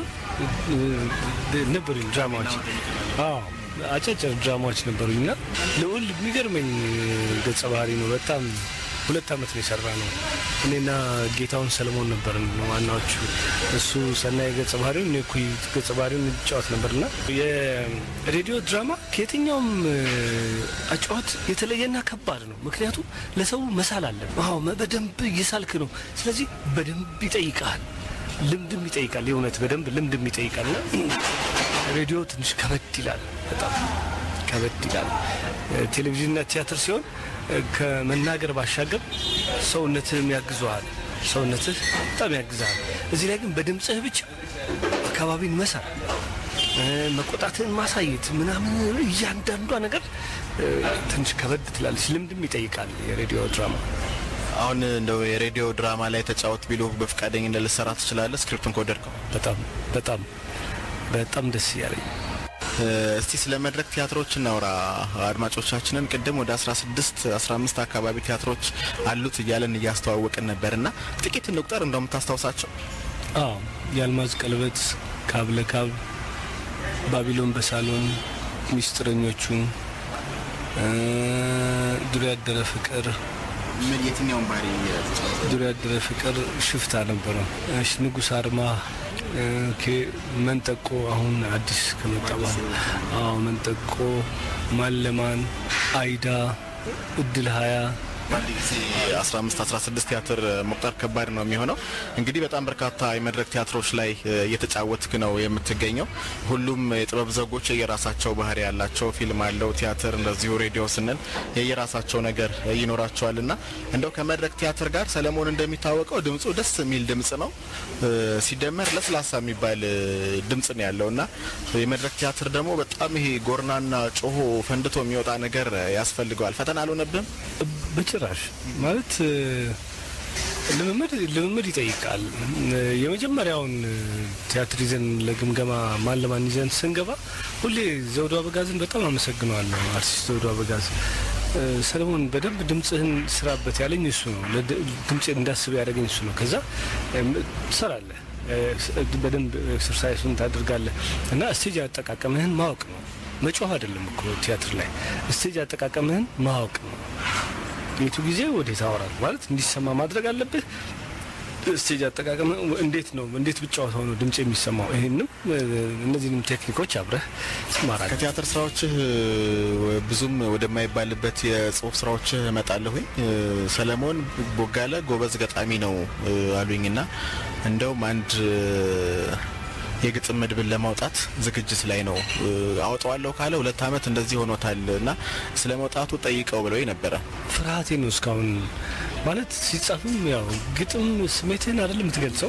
ነበሩኝ ድራማዎች። አዎ አጫጭር ድራማዎች ነበሩኝ እና ልዑል የሚገርመኝ ገጸ ባህሪ ነው። በጣም ሁለት አመት ነው የሰራ ነው። እኔና ጌታውን ሰለሞን ነበር ዋናዎቹ። እሱ ሰናይ ገጸ ባህሪውን እኔ እኩይ ገጸ ባህሪውን እንጫወት ነበርና የሬዲዮ ድራማ ከየትኛውም አጫዋት የተለየና ከባድ ነው። ምክንያቱም ለሰው መሳል አለ። አዎ በደንብ እየሳልክ ነው። ስለዚህ በደንብ ይጠይቃል፣ ልምድም ይጠይቃል። የእውነት በደንብ ልምድም ይጠይቃል። ሬዲዮ ትንሽ ከበድ ይላል፣ በጣም ከበድ ይላል። ቴሌቪዥንና ቲያትር ሲሆን ከመናገር ባሻገር ሰውነትህም ያግዘዋል። ሰውነትህ በጣም ያግዛል። እዚህ ላይ ግን በድምፅህ ብቻ አካባቢን መሳል፣ መቆጣትህን ማሳየት ምናምን እያንዳንዷ ነገር ትንሽ ከበድ ትላለች። ልምድም ይጠይቃል የሬዲዮ ድራማ። አሁን እንደው የሬዲዮ ድራማ ላይ ተጫወት ቢሉ በፈቃደኝነት ልትሰራ ትችላለህ? ስክሪፕቱን ከወደድከው? በጣም በጣም በጣም ደስ እያለኝ እስቲ ስለ መድረክ ቲያትሮች እናውራ። አድማጮቻችንን ቅድም ወደ 16 15 አካባቢ ቲያትሮች አሉት እያለን እያስተዋወቅን ነበርና ጥቂት እንቁጠር እንደምታስታውሳቸው። አዎ የአልማዝ ቀለበት፣ ካብ ለካብ፣ ባቢሎን በሳሎን፣ ሚስጥረኞቹ፣ ዱር ያደረ ፍቅር ምን የትኛውን ባህሪ ዱር ያደረ ፍቅር ሽፍታ ነበረ። እሺ ንጉስ አርማ መንጠቆ አሁን አዲስ ከመጣ በኋላ አዎ መንጠቆ፣ ማለማን፣ አይዳ፣ እድል ሀያ በአንድ ጊዜ 15 16 ቲያትር መቁጠር ከባድ ነው የሚሆነው። እንግዲህ በጣም በርካታ የመድረክ ቲያትሮች ላይ እየተጫወትክ ነው የምትገኘው። ሁሉም የጥበብ ዘጎች የየራሳቸው ባህሪ ያላቸው ፊልም አለው፣ ቲያትር እንደዚሁ ሬዲዮ ስንል የየራሳቸው ነገር ይኖራቸዋል እና እንደው ከመድረክ ቲያትር ጋር ሰለሞን እንደሚታወቀው ድምፁ ደስ የሚል ድምጽ ነው፣ ሲደመር ለስላሳ የሚባል ድምጽ ነው ያለው እና የመድረክ ቲያትር ደግሞ በጣም ይሄ ጎርናና ጮሆ ፈንድቶ የሚወጣ ነገር ያስፈልገዋል። ፈተና አልሆነብህም? በጭራሽ ማለት ልምምድ ልምምድ ይጠይቃል። የመጀመሪያውን ቲያትር ይዘን ለግምገማ ማን ለማን ይዘን ስንገባ ሁሌ ዘውዱ አበጋዝን በጣም አመሰግነዋለሁ። አርቲስት ዘውዱ አበጋዝ ሰለሞን በደንብ ድምጽህን ስራበት ያለኝ እሱ ነው። ድምጽ እንዳስብ ያደረገኝ እሱ ነው። ከዛ ትሰራለህ፣ በደንብ ኤክሰርሳይሱን ታደርጋለህ እና ስቴጅ አጠቃቀምህን ማወቅ ነው። መጮህ አይደለም እኮ ቲያትር ላይ ስቴጅ አጠቃቀምህን ማወቅ ነው። የቱ ጊዜ ወዴት አወራል ማለት እንዲሰማ ማድረግ አለብህ። ስቴጅ አጠቃቀም እንዴት ነው እንዴት ብጫወተው ነው ድምጽ የሚሰማው? ይህንም እነዚህንም ቴክኒኮች አብረህ ትማራለህ። ከቲያትር ስራዎችህ ብዙም ወደማይባልበት የጽሁፍ ስራዎችህ እመጣለሁኝ። ሰለሞን ቦጋለ ጎበዝ ገጣሚ ነው አሉኝና እንደውም አንድ የግጥም መድብል ለማውጣት ዝግጅት ላይ ነው። አወጣዋለሁ ካለ ሁለት ዓመት እንደዚህ ሆኖታል እና ስለ መውጣቱ ጠይቀው ብለው ነበረ። ፍርሃቴ ነው እስካሁን ማለት ሲጻፍም ያው ግጥም ስሜትህን አይደለም የምትገልጸው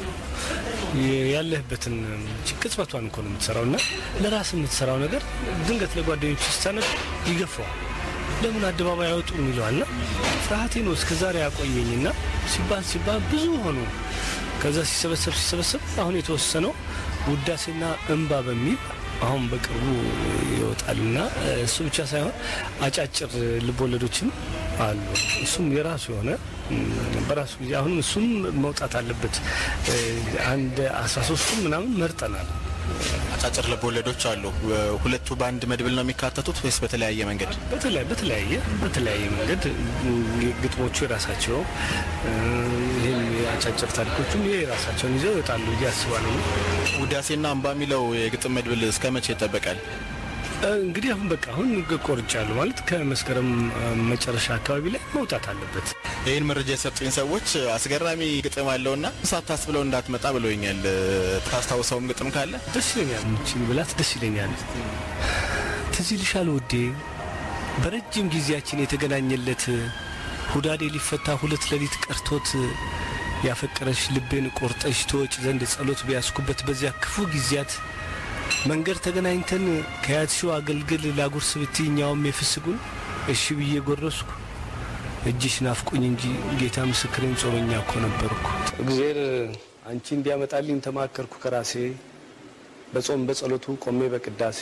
ያለህበትን ቅጽበቷን እኮ ነው የምትሰራው እና ለራስ የምትሰራው ነገር ድንገት ለጓደኞች ስታነብ ይገፋዋል። ለምን አደባባይ አይወጡም ይለዋል እና ፍርሃቴ ነው እስከ ዛሬ ያቆየኝና ሲባል ሲባል ብዙ ሆኑ። ከዛ ሲሰበሰብ ሲሰበሰብ አሁን የተወሰነው ውዳሴና እንባ በሚል አሁን በቅርቡ ይወጣልና እሱ ብቻ ሳይሆን አጫጭር ልቦለዶችም አሉ። እሱም የራሱ የሆነ በራሱ ጊዜ አሁንም እሱም መውጣት አለበት። አንድ አስራ ሶስቱም ምናምን መርጠናል። አጫጭር ልቦለዶች አሉ። ሁለቱ በአንድ መድብል ነው የሚካተቱት ወይስ በተለያየ መንገድ? በተለያየ በተለያየ መንገድ ግጥሞቹ የራሳቸው ይህም የአጫጭር ታሪኮቹም ይህ የራሳቸውን ይዘው ይወጣሉ ብዬ አስባለሁ። ውዳሴና አምባ የሚለው የግጥም መድብል እስከ መቼ ይጠበቃል? እንግዲህ አሁን በቃ አሁን ቆርጫለሁ ማለት ከመስከረም መጨረሻ አካባቢ ላይ መውጣት አለበት። ይህን መረጃ የሰጡኝ ሰዎች አስገራሚ ግጥም አለውና ሳታስብለው እንዳትመጣ ብለውኛል። ታስታውሰውም ግጥም ካለ ደስ ይለኛል። ምችን ብላት ደስ ይለኛል። ትዝ ይልሻል ውዴ በረጅም ጊዜያችን የተገናኘለት ሁዳዴ ሊፈታ ሁለት ሌሊት ቀርቶት ያፈቀረሽ ልቤን ቆርጠሽ ተወጭ ዘንድ ጸሎት ቢያስኩበት በዚያ ክፉ ጊዜያት መንገድ ተገናኝተን ከያትሽው አገልግል ላጉርስ ብትኛውም የፍስጉን እሺ ብዬ ጎረስኩ። እጅሽ ናፍቁኝ እንጂ ጌታ ምስክሬን ጾመኛ እኮ ነበርኩ። እግዜር አንቺ እንዲያመጣልኝ ተማከርኩ ከራሴ በጾም በጸሎቱ ቆሜ በቅዳሴ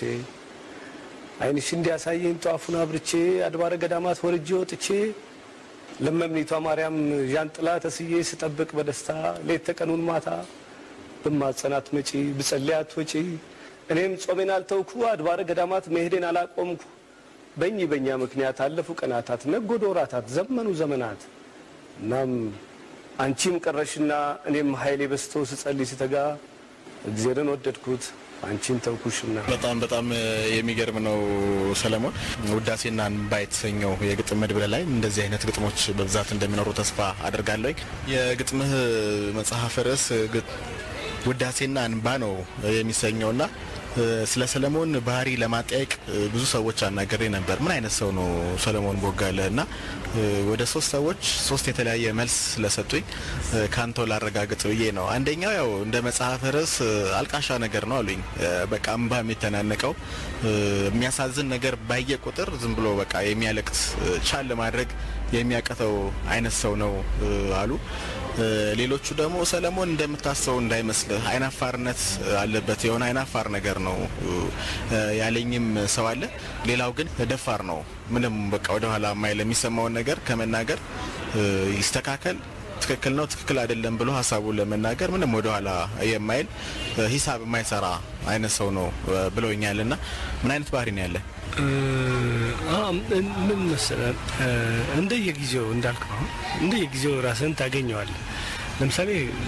ዓይንሽ እንዲያሳየኝ ጧፉን አብርቼ አድባረ ገዳማት ወርጄ ወጥቼ ለመምኒቷ ማርያም ዣንጥላ ተስዬ ስጠብቅ በደስታ ሌት ተቀኑን ማታ ብማጸናት መጪ ብጸልያት ወጪ እኔም ጾሜን አልተውኩ አድባረ ገዳማት መሄዴን አላቆምኩ። በእኚ በእኛ ምክንያት አለፉ ቀናታት ነጎዶ ወራታት ዘመኑ ዘመናት። እናም አንቺም ቀረሽና እኔም ኃይሌ በስቶ ስጸልይ ስተጋ እግዜርን ወደድኩት አንቺን ተውኩሽና። በጣም በጣም የሚገርም ነው ሰለሞን። ውዳሴና እንባ የተሰኘው የግጥም መድብል ላይ እንደዚህ አይነት ግጥሞች በብዛት እንደሚኖሩ ተስፋ አድርጋለሁ። የግጥምህ መጽሐፍ ርዕስ ውዳሴና እንባ ነው የሚሰኘውና ስለ ሰለሞን ባህሪ ለማጠያየቅ ብዙ ሰዎች አናገሬ ነበር። ምን አይነት ሰው ነው ሰለሞን ቦጋለ? እና ወደ ሶስት ሰዎች ሶስት የተለያየ መልስ ስለሰጡኝ ካንተው ላረጋግጥ ብዬ ነው። አንደኛው ያው እንደ መጽሐፍ ርዕስ አልቃሻ ነገር ነው አሉኝ። በቃ እንባ የሚተናነቀው የሚያሳዝን ነገር ባየ ቁጥር ዝም ብሎ በቃ የሚያለቅስ ቻል ለማድረግ የሚያቀተው አይነት ሰው ነው አሉ። ሌሎቹ ደግሞ ሰለሞን እንደምታስበው እንዳይመስልህ አይናፋርነት አለበት፣ የሆነ አይናፋር ነገር ነው ያለኝም ሰው አለ። ሌላው ግን ደፋር ነው፣ ምንም በቃ ወደኋላ ማይል የሚሰማውን ነገር ከመናገር ይስተካከል ትክክል ነው ትክክል አይደለም ብሎ ሀሳቡን ለመናገር ምንም ወደኋላ የማይል ሂሳብ የማይሰራ አይነት ሰው ነው ብለውኛል። እና ምን አይነት ባህሪ ነው ያለ? ምን መሰለህ እንደየጊዜው እንዳልክ ነው። እንደየጊዜው ራስን ታገኘዋለህ። ለምሳሌ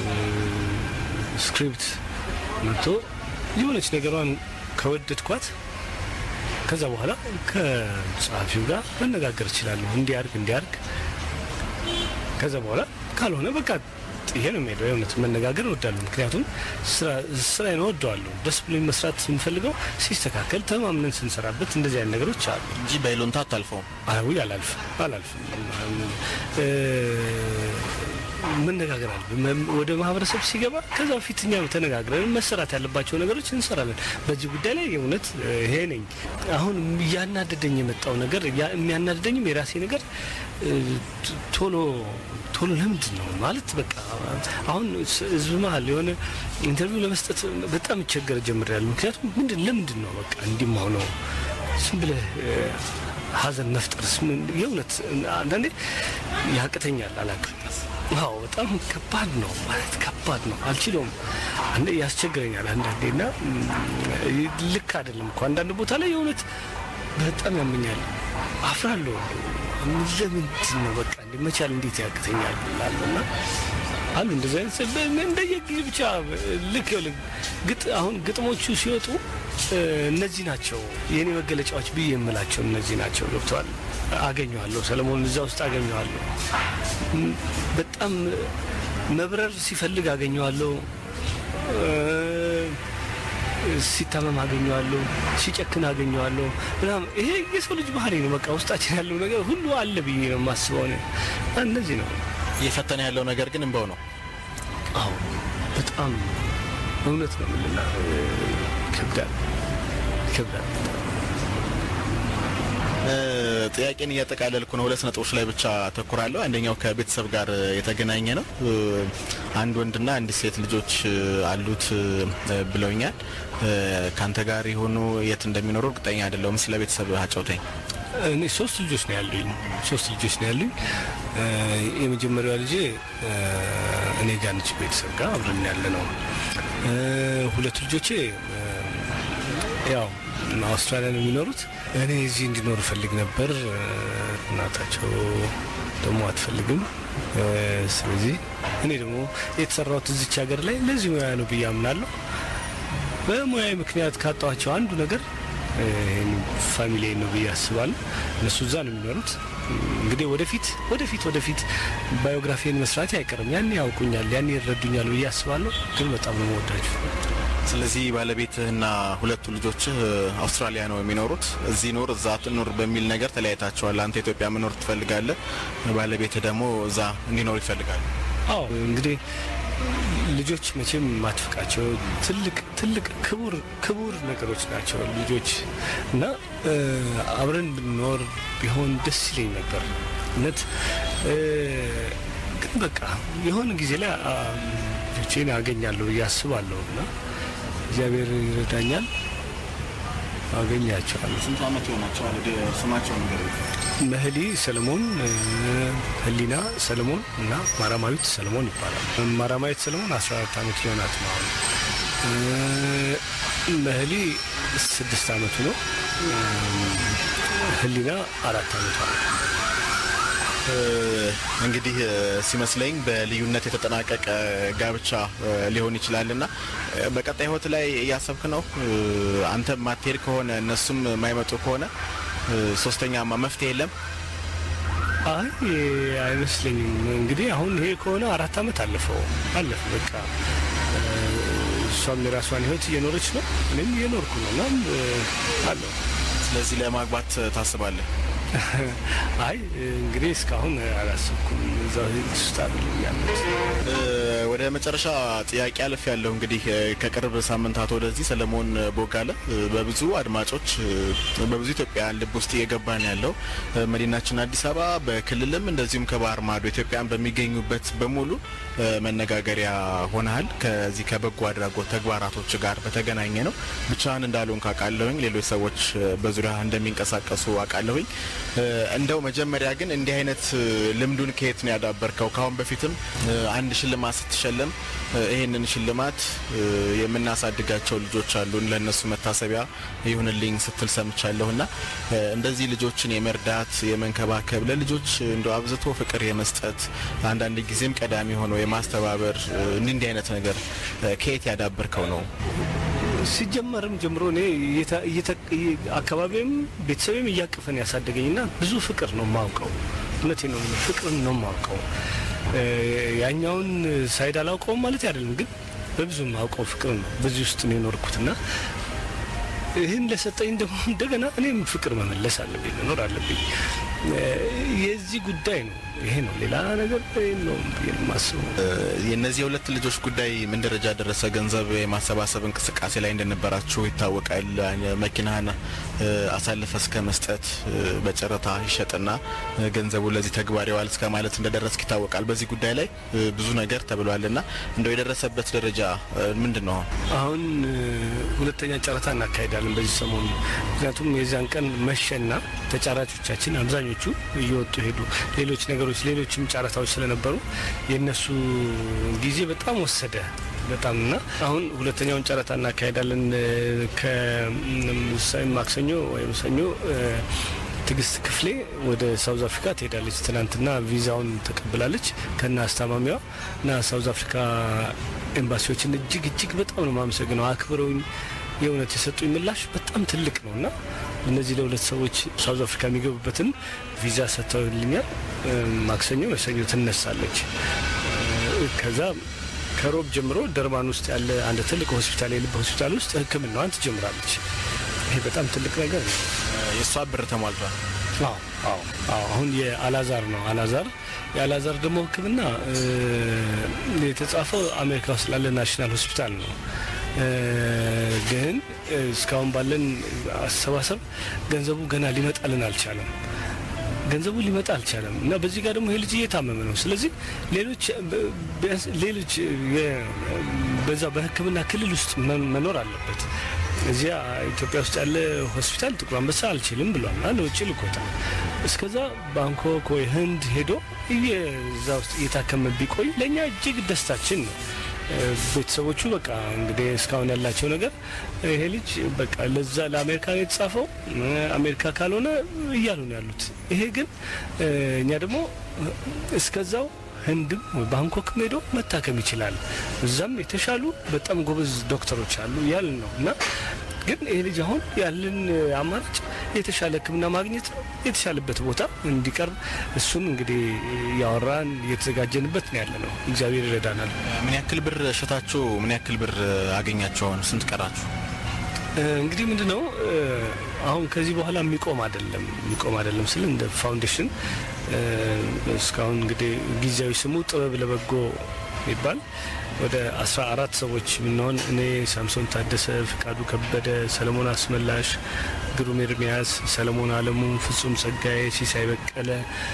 ስክሪፕት መጥቶ የሆነች ነገሯን ከወደድኳት ከዛ በኋላ ከጸሐፊው ጋር መነጋገር እችላለሁ። እንዲያርግ እንዲያርግ ከዛ በኋላ ካልሆነ በቃ ይሄ ነው የሚሄደው። የእውነት መነጋገር እወዳለሁ። ምክንያቱም ስራዬን እወደዋለሁ። ደስ ብሎኝ መስራት የምፈልገው ሲስተካከል ተማምነን ስንሰራበት እንደዚህ አይነት ነገሮች አሉ እንጂ በይሉንታ አታልፈውም። አዊ አላልፍም አላልፍም። መነጋገር አለ ወደ ማህበረሰብ ሲገባ ከዛ በፊት እኛ ተነጋግረን መሰራት ያለባቸው ነገሮች እንሰራለን። በዚህ ጉዳይ ላይ የእውነት ይሄ ነኝ። አሁን እያናደደኝ የመጣው ነገር የሚያናደደኝም የራሴ ነገር ቶሎ ቶሎ ለምንድን ነው ማለት በቃ አሁን ህዝብ መሀል የሆነ ኢንተርቪው ለመስጠት በጣም ይቸገር ጀምሬያለሁ። ምክንያቱም ምንድን ለምንድን ነው በቃ እንዲህ ሆነው ዝም ብለህ ሀዘን መፍጠርስ የእውነት አንዳንዴ ያቅተኛል። አላውቅም። አዎ በጣም ከባድ ነው ማለት ከባድ ነው። አልችለውም። አንዴ ያስቸግረኛል አንዳንዴ እና ልክ አይደለም እኮ አንዳንድ ቦታ ላይ የእውነት በጣም ያመኛል። አፍራለሁ። ለምንድን ነው በቃ እንደ መቻል እንዴት ያቅተኛል ላለሁ እና አሉ እንደዚህ አይነት እንደየጊዜ ብቻ ልክ ግጥ አሁን ግጥሞቹ ሲወጡ እነዚህ ናቸው የእኔ መገለጫዎች ብዬ የምላቸው እነዚህ ናቸው። ገብተዋል። አገኘዋለሁ ሰለሞን እዛ ውስጥ አገኘዋለሁ። በጣም መብረር ሲፈልግ አገኘዋለሁ። ሲታመም አገኘዋለሁ። ሲጨክን አገኘዋለሁ ምናምን። ይሄ የሰው ልጅ ባህሪ ነው። በቃ ውስጣችን ያለው ነገር ሁሉ አለ ብዬ ነው የማስበው። እነዚህ ነው እየፈተነ ያለው ነገር ግን እንበው ነው። አዎ በጣም እውነት ነው ምልና ይከብዳል ይከብዳል። ጥያቄን እያጠቃለልኩ ነው። ሁለት ነጥቦች ላይ ብቻ አተኩራለሁ። አንደኛው ከቤተሰብ ጋር የተገናኘ ነው። አንድ ወንድና አንድ ሴት ልጆች አሉት ብለውኛል። ከአንተ ጋር የሆኑ የት እንደሚኖሩ እርግጠኛ አይደለሁም። ስለ ቤተሰብ አጫውተኝ። እኔ ሶስት ልጆች ነው ያሉኝ። ሶስት ልጆች ነው ያሉኝ። የመጀመሪያዋ ልጄ እኔ ጋር ነች፣ ቤተሰብ ጋር አብረን ያለ ነው። ሁለቱ ልጆቼ ያው አውስትራሊያ ነው የሚኖሩት። እኔ እዚህ እንዲኖር እፈልግ ነበር። እናታቸው ደግሞ አትፈልግም። ስለዚህ እኔ ደግሞ የተሰራሁት እዚች ሀገር ላይ ለዚህ ሙያ ነው ብዬ አምናለሁ። በሙያዊ ምክንያት ካጣኋቸው አንዱ ነገር ፋሚሊ ነው ብዬ አስባለሁ። እነሱ እዛ ነው የሚኖሩት። እንግዲህ ወደፊት ወደፊት ወደፊት ባዮግራፊን መስራት አይቀርም። ያኔ ያውቁኛል፣ ያኔ ይረዱኛል ብዬ አስባለሁ። ግን በጣም ነው መወዳችሁ። ስለዚህ ባለቤትህና ሁለቱ ልጆችህ አውስትራሊያ ነው የሚኖሩት። እዚህ ኑር እዛ ትኑር በሚል ነገር ተለያይታቸዋል። አንተ ኢትዮጵያ መኖር ትፈልጋለህ፣ ባለቤትህ ደግሞ እዛ እንዲኖር ይፈልጋል። አዎ እንግዲህ ልጆች መቼም ማትፍቃቸው ትልቅ ትልቅ ክቡር ክቡር ነገሮች ናቸው ልጆች እና አብረን ብንኖር ቢሆን ደስ ይለኝ ነበር እውነት። ግን በቃ የሆነ ጊዜ ላይ ልጆቼን አገኛለሁ ብዬ አስባለሁ እና እግዚአብሔር ይረዳኛል፣ አገኛቸዋለሁ። ስንት ዓመት ይሆናቸዋል? ስማቸው ነገር መህሊ ሰለሞን፣ ህሊና ሰለሞን እና ማራማዊት ሰለሞን ይባላል። ማራማዊት ሰለሞን 14 ዓመት ሊሆናት ነው አሁን። መህሊ ስድስት ዓመቱ ነው። ህሊና አራት ዓመቷ ነው። እንግዲህ ሲመስለኝ በልዩነት የተጠናቀቀ ጋብቻ ሊሆን ይችላል እና በቀጣይ ህይወት ላይ እያሰብክ ነው? አንተ ማትሄድ ከሆነ እነሱም የማይመጡ ከሆነ ሶስተኛማ መፍትሄ የለም? አይ አይመስለኝም። እንግዲህ አሁን ይሄ ከሆነ አራት ዓመት አለፈው አለፈ በቃ እሷም የራሷን ህይወት እየኖረች ነው፣ እኔም እየኖርኩ ነው እና አለው። ስለዚህ ለማግባት ታስባለህ? አይ እንግዲህ እስካሁን አላሰብኩም። እዛው ውስጥ አይደለም ያሉት። ወደ መጨረሻ ጥያቄ አልፍ ያለሁ እንግዲህ ከቅርብ ሳምንታት ወደዚህ ሰለሞን ቦጋለ በብዙ አድማጮች በብዙ ኢትዮጵያውያን ልብ ውስጥ እየገባ ነው ያለው። መዲናችን አዲስ አበባ በክልልም እንደዚሁም ከባህር ማዶ ኢትዮጵያን በሚገኙበት በሙሉ መነጋገሪያ ሆነሃል። ከዚህ ከበጎ አድራጎት ተግባራቶች ጋር በተገናኘ ነው። ብቻህን እንዳልሆን ካውቃለሁኝ። ሌሎች ሰዎች በዙሪያ እንደሚንቀሳቀሱ አውቃለሁኝ። እንደው መጀመሪያ ግን እንዲህ አይነት ልምዱን ከየት ነው ያዳበርከው? ካሁን በፊትም አንድ ሽልማት ስትሸለም ይህንን ሽልማት የምናሳድጋቸው ልጆች አሉን ለእነሱ መታሰቢያ ይሁንልኝ ስትል ሰምቻለሁ እና እንደዚህ ልጆችን የመርዳት የመንከባከብ ለልጆች እንደ አብዝቶ ፍቅር የመስጠት አንዳንድ ጊዜም ቀዳሚ ሆኖ የማስተባበር እንዲህ አይነት ነገር ከየት ያዳበርከው ነው? ሲጀመርም ጀምሮ እኔ አካባቢም ቤተሰብም እያቀፈን ያሳደገኝና ብዙ ፍቅር ነው የማውቀው። እውነቴ ነው። ፍቅርን ነው የማውቀው። ያኛውን ሳይድ አላውቀውም ማለት አይደለም፣ ግን በብዙ የማውቀው ፍቅር ነው። በዚህ ውስጥ ነው የኖርኩትና ይህን ለሰጠኝ ደግሞ እንደገና እኔም ፍቅር መመለስ አለብኝ፣ መኖር አለብኝ። የዚህ ጉዳይ ነው ይሄ ነው። ሌላ ነገር ነው የማስበው። የእነዚህ የሁለት ልጆች ጉዳይ ምን ደረጃ ደረሰ? ገንዘብ የማሰባሰብ እንቅስቃሴ ላይ እንደነበራችሁ ይታወቃል። መኪናህን አሳልፈ እስከ መስጠት በጨረታ ይሸጥና ገንዘቡ ለዚህ ተግባር ይዋል እስከ ማለት እንደደረስክ ይታወቃል። በዚህ ጉዳይ ላይ ብዙ ነገር ተብሏልና እንደው የደረሰበት ደረጃ ምንድን ነው? አሁን ሁለተኛ ጨረታ እናካሄዳለን በዚህ ሰሞኑ። ምክንያቱም የዚያን ቀን መሸና ተጫራቾቻችን አብዛኞቹ እየወጡ ሄዱ። ሌሎች ነገሮች ሌሎችም ጨረታዎች ስለነበሩ የእነሱ ጊዜ በጣም ወሰደ በጣም እና አሁን ሁለተኛውን ጨረታ እናካሄዳለን ከማክሰኞ ወይም ሰኞ ትግስት ክፍሌ ወደ ሳውዝ አፍሪካ ትሄዳለች። ትናንትና ቪዛውን ተቀብላለች ከና አስታማሚዋ እና ሳውዝ አፍሪካ ኤምባሲዎችን እጅግ እጅግ በጣም ነው የማመሰግነው። አክብረውኝ የእውነት የሰጡኝ ምላሽ በጣም ትልቅ ነው እና እነዚህ ለሁለት ሰዎች ሳውዝ አፍሪካ የሚገቡበትን ቪዛ ሰጥተውልኛል። ማክሰኞ መሰኞ ትነሳለች። ከዛ ከሮብ ጀምሮ ደርባን ውስጥ ያለ አንድ ትልቅ ሆስፒታል የልብ ሆስፒታል ውስጥ ሕክምናዋን ትጀምራለች። ይሄ በጣም ትልቅ ነገር ነው። የእሷ ብር ተሟልቷል። አዎ አዎ አዎ። አሁን የአላዛር ነው አላዛር የአላዛር ደግሞ ሕክምና የተጻፈው አሜሪካ ውስጥ ላለ ናሽናል ሆስፒታል ነው። ግን እስካሁን ባለን አሰባሰብ ገንዘቡ ገና ሊመጣልን አልቻለም። ገንዘቡ ሊመጣ አልቻለም እና በዚህ ጋር ደግሞ ይሄ ልጅ እየታመመ ነው። ስለዚህ ሌሎች ሌሎች በዛ በህክምና ክልል ውስጥ መኖር አለበት። እዚያ ኢትዮጵያ ውስጥ ያለ ሆስፒታል ጥቁር አንበሳ አልችልም ብሏል እና ለውጭ ልኮታል። እስከዛ ባንኮክ ወይ ህንድ ሄዶ እዛ ውስጥ እየታከመ ቢቆይ ለእኛ እጅግ ደስታችን ነው። ቤተሰቦቹ በቃ እንግዲህ እስካሁን ያላቸው ነገር ይሄ ልጅ በቃ ለዛ ለአሜሪካ ነው የተጻፈው፣ አሜሪካ ካልሆነ እያሉ ነው ያሉት። ይሄ ግን እኛ ደግሞ እስከዛው ህንድም ባንኮክም ሄዶ መታከም ይችላል። እዛም የተሻሉ በጣም ጎበዝ ዶክተሮች አሉ ያልን ነው እና ግን ይሄ ልጅ አሁን ያለን አማራጭ የተሻለ ሕክምና ማግኘት ነው። የተሻለበት ቦታ እንዲቀርብ እሱን እንግዲህ ያወራን እየተዘጋጀንበት ነው ያለ ነው። እግዚአብሔር ይረዳናል። ምን ያክል ብር እሸታችሁ? ምን ያክል ብር አገኛችሁ? አሁን ስንት ቀራችሁ? እንግዲህ ምንድን ነው አሁን ከዚህ በኋላ የሚቆም አይደለም የሚቆም አይደለም ስል እንደ ፋውንዴሽን እስካሁን እንግዲህ ጊዜያዊ ስሙ ጥበብ ለበጎ ይባል ወደ አስራ አራት ሰዎች የምንሆን እኔ፣ ሳምሶን ታደሰ፣ ፍቃዱ ከበደ፣ ሰለሞን አስመላሽ፣ ግሩም ኤርሚያስ፣ ሰለሞን አለሙ፣ ፍጹም ጸጋዬ፣ ሲሳይ በቀለ፣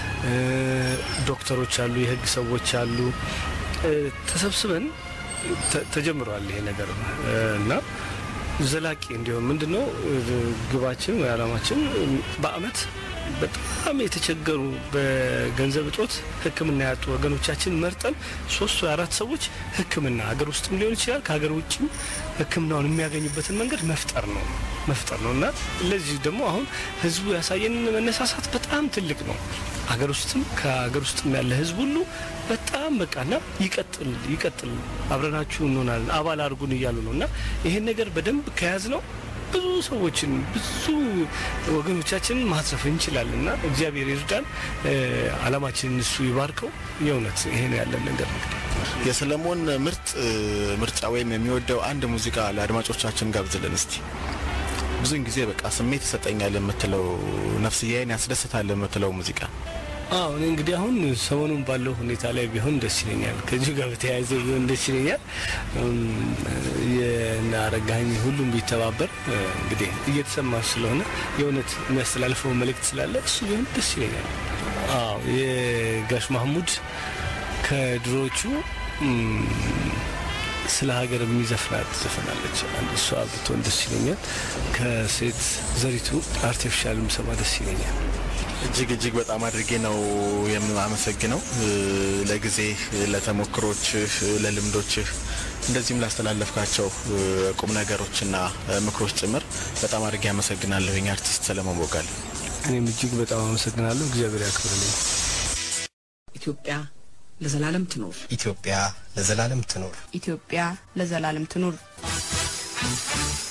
ዶክተሮች አሉ፣ የህግ ሰዎች አሉ። ተሰብስበን ተጀምረዋል ይሄ ነገር እና ዘላቂ እንዲሆን ምንድን ነው ግባችን ወይ አላማችን በአመት በጣም የተቸገሩ በገንዘብ እጦት ሕክምና ያጡ ወገኖቻችን መርጠን ሶስት ወይ አራት ሰዎች ሕክምና ሀገር ውስጥም ሊሆን ይችላል ከሀገር ውጭም ሕክምናውን የሚያገኙበትን መንገድ መፍጠር ነው መፍጠር ነው እና ለዚህ ደግሞ አሁን ህዝቡ ያሳየን መነሳሳት በጣም ትልቅ ነው። ሀገር ውስጥም ከሀገር ውስጥም ያለ ህዝብ ሁሉ በጣም በቃና ይቀጥል ይቀጥል አብረናችሁ እንሆናለን አባል አድርጉን እያሉ ነው እና ይሄን ነገር በደንብ ከያዝ ነው ብዙ ሰዎችን ብዙ ወገኖቻችንን ማትረፍ እንችላለን እና እግዚአብሔር ይርዳን። አላማችንን እሱ ይባርከው። የእውነት ይሄ ነው ያለን ነገር እንግዲህ የሰለሞን ምርጥ ምርጫ ወይም የሚወደው አንድ ሙዚቃ ለአድማጮቻችን ጋብዝልን እስቲ። ብዙውን ጊዜ በቃ ስሜት ይሰጠኛል የምትለው ነፍስያዬን ያስደስታል የምትለው ሙዚቃ አዎ እኔ እንግዲህ አሁን ሰሞኑን ባለው ሁኔታ ላይ ቢሆን ደስ ይለኛል። ከዚሁ ጋር በተያያዘ ቢሆን ደስ ይለኛል። የናረጋኝ ሁሉም ቢተባበር እንግዲህ እየተሰማ ስለሆነ የእውነት የሚያስተላልፈው መልእክት ስላለ እሱ ቢሆን ደስ ይለኛል። አዎ የጋሽ ማህሙድ ከድሮዎቹ ስለ ሀገር የሚዘፍናት ዘፈናለች። አንድ እሷ ብትሆን ደስ ይለኛል። ከሴት ዘሪቱ አርቲፊሻል ምሰማ ደስ ይለኛል። እጅግ እጅግ በጣም አድርጌ ነው የማመሰግነው ለጊዜ ለተሞክሮችህ፣ ለልምዶችህ እንደዚህም ላስተላለፍካቸው ቁም ነገሮችና ምክሮች ጭምር በጣም አድርጌ አመሰግናለሁኝ አርቲስት ሰለሞን ቦጋለ። እኔም እጅግ በጣም አመሰግናለሁ። እግዚአብሔር ያክብርልኝ። ኢትዮጵያ ለዘላለም ትኖር። ኢትዮጵያ ለዘላለም ትኖር። ኢትዮጵያ ለዘላለም ትኑር።